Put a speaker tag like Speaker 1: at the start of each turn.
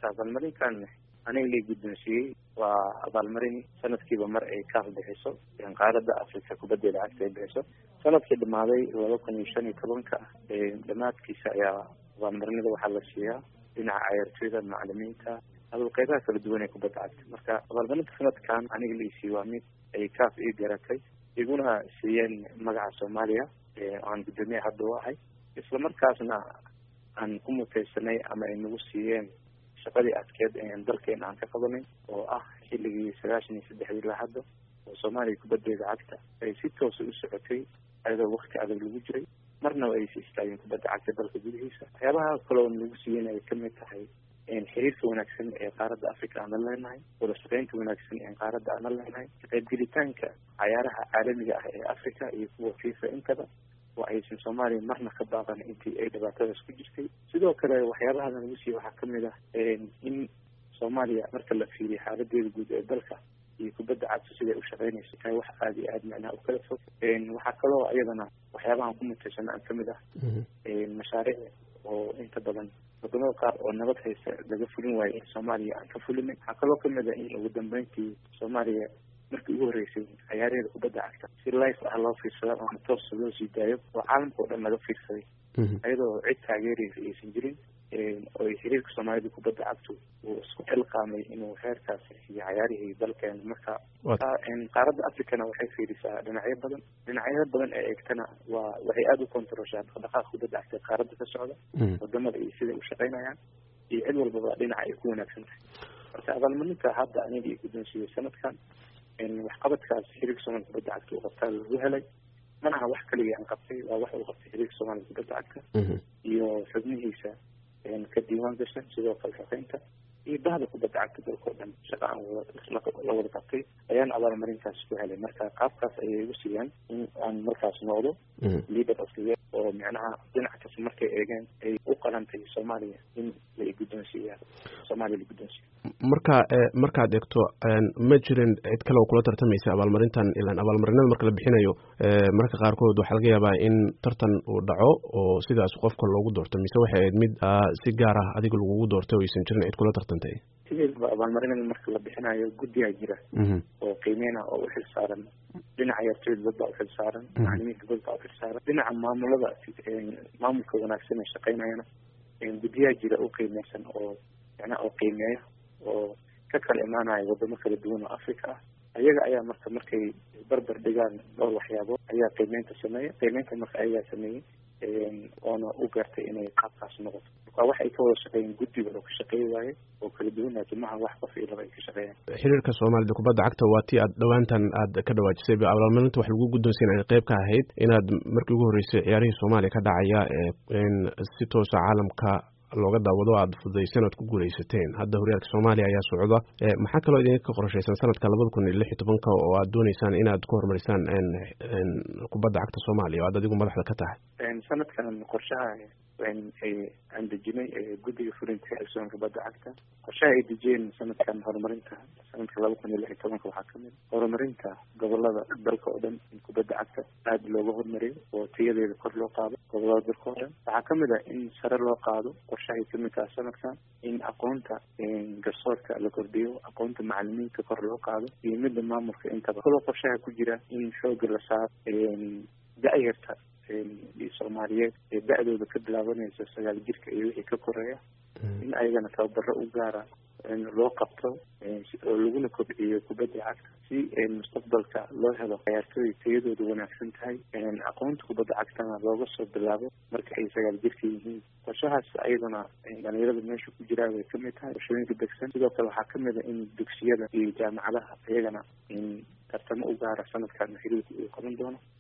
Speaker 1: marka abaalmarinkan aniga la guddoonsiiyey waa abaalmarin sanadkiiba mar ay kaaf bixiso qaaradda africa kubaddeeda cagta ay bixiso sanadkii dhamaaday laba kun iyo shan iyo tobanka dhamaadkiisa ayaa abaalmarinada waxaa la siiyaa dhinaca cayaartooyda macalimiinta qeybaha kala duwan ee kubadda cagta marka abaalmarinta sanadkan aniga laisiiye waa mid ay kaaf ii garatay iguna siiyeen magaca soomaaliya aan guddoomiye hadda u ahay isla markaasna aan ku mutaysanay ama ay nagu siiyeen shaqadii adkeed dalkeena aan ka qabanay oo ah xilligii sagaashan iyo saddexdii ilaa hadda oo soomaaliya kubaddeeda cagta ay si toosa u socotay ayadoo wakti adag lagu jiray marnaba aysa istaageen kubadda cagta dalka gudihiisa waxyaabaha kaloo nagu siiyeen ay kamid tahay xiriirka wanaagsan ee qaaradda africa aan la leenahay wada shaqeynta wanaagsan ee qaaradda aan la leenahay kaqeybgelitaanka cayaaraha caalamiga ah ee africa iyo kuwa fifa intaba oo aysan soomaaliya marna ka baaqan intii ay dhibaatadaas ku jirtay sidoo kale waxyaabaha nagu siiye waxaa kamid ah in soomaaliya marka la fiiriyo xaaladeeda guud ee dalka iyo kubadda cagta siday u shaqeynayso tahay wax aada iyo aada macnaha u kala fog waxaa kaloo iyadana waxyaabahan ku mutaysana aan kamid ah mashaariic oo inta badan wadamada qaar oo nabad haysta laga fulin waayo in soomaaliya aan ka fulinay waxaa kaloo kamid ah in ugu dambeyntii soomaaliya markii ugu horreysay cayaaraheeda kubadda cagta si life ah loo fiirsado ama toosa loo sii daayo oo caalamka oo dhan laga fiirsaday iyadoo cid taageeraysa aysan jirin oo xiriirka soomaalida kubadda cagtu uu isku xilqaamay inuu heerkaas iyo cayaarihii dalkeena marka qaaradda africana waxay fiirisaa dhinacyo badan dhinacyada badan ee eegtana waa waxay aada u kontaroshaa dhaqdhaqaaqa kubadda cagta qaaradda ka socda wadamada iyo siday u shaqeynayaan iyo cid walbaba dhinaca ay ku wanaagsan tahay marka abaalmarinta hadda aniga i guddoonsiiyey sanadkan waxqabadkaas xiriirka soomaalida kubadda cagta uu qabtaa lagu helay mana aha wax kaligii aan qabtay waa wax uu qabtay xiriirka soomaalida kubadda cagta iyo xubnihiisa ka diiwaan gashan sidoo kale shaqeynta iyo bahda kubadda cagta dalka oo dhan shaqa aan la wada qabtay ayaan abaalmarintaas ku helay marka qaabkaas ayay igu siiyaan in aan markaas noqdo leader of the year oo micnaha dhinac kasta markay eegeen ay u qalantay soomaaliya in la guddoonsiiya soomaaliya la guddoonsiiya
Speaker 2: marka markaad eegto ma jirin cid kale oo kula tartamaysa abaalmarintan ilaan abaalmarinada marka la bixinayo marka qaarkood waxaa laga yaabaa in tartan uu dhaco oo sidaas qofka loogu doorto mise waxay ahayd mid si gaar ah adiga lagugu doortay oo aysan jirin cid kula tartantay
Speaker 1: sideedba abaalmarinada marka la bixinayo guddiyaa jira oo qiimeyna oo u xil saaran dhinaca ciyaartooyda dad baa u xil saaran macalimiinta dad baa u xil saaran dhinaca maamulada maamulka wanaagsan ee shaqeynayana guddiyaa jira u qiimeysan oo macnaha oo qiimeeya oo ka kala imaanaya wadamo kala duwan oo africa ah ayaga ayaa marka markay barbar dhigaan dhowr waxyaabood ayaa qiimeynta sameeya qiimeynta marka ayagaa sameeyey oona u gaartay inay qaabkaas noqoto marka wax ay ka wada shaqeeyeen guddiga oo ka shaqeey waaye oo kala duwan atimaha wax qof iyo laba ay ka shaqeeyaan
Speaker 2: xiriirka soomaalida kubadda cagta waa tii aad dhowaantan aad ka dhawaajisay abaalmarinta wax lagu guddoonsiin ay qayb ka ahayd inaad markii ugu horreysay ciyaarihii soomaaliya ka dhacaya si toosa caalamka looga daawado aada fududayseen oad ku guuleysateen hadda horyaalka soomaaliya ayaa socda maxaa kaloo idinka qorshaysan sanadka labada kun iyo lix iyo tobanka oo aad dooneysaan inaad ku horumarisaan kubadda cagta soomaaliya o aad adigu madaxda ka tahay
Speaker 1: sanadkan qorshaha aan dejinay guddiga fulinta xilsoon kubadda cagta qorshaha ay dejiyeen sanadkan horumarinta sanadka laba kun iyo lix iyo tobanka waxaa kamid horumarinta gobolada dalka oo dhan in kubadda cagta aada looga hormariyo oo tayadeeda kor loo qaado gobolada dalka oo dhan waxaa kamid ah in sare loo qaado qorshahay kamid taha sanadkan in aqoonta garsoorka la kordhiyo aqoonta macalimiinta kor loo qaado iyo midda maamulka intaba kaloo qorshaha ku jira in xooga la saaro da-yarta soomaaliyeed ee da-dooda ka bilaabanaysa sagaal jirka iyo wixii ka koreeya in ayagana tababaro u gaara loo qabto oo laguna kobciyo kubadda cagta si mustaqbalka loo helo ciyaartooy tayadooda wanaagsan tahay aqoonta kubadda cagtana looga soo bilaabo marka ay sagaal jirka yihiin qorshahaas ayaduna dhalinyarada meesha ku jiraa way kamid tahay qorshooyinka degsan sidoo kale waxaa kamid a in dugsiyada iyo jaamacadaha iyagana tartamo u gaara sanadkan xiriirka uu qaban doono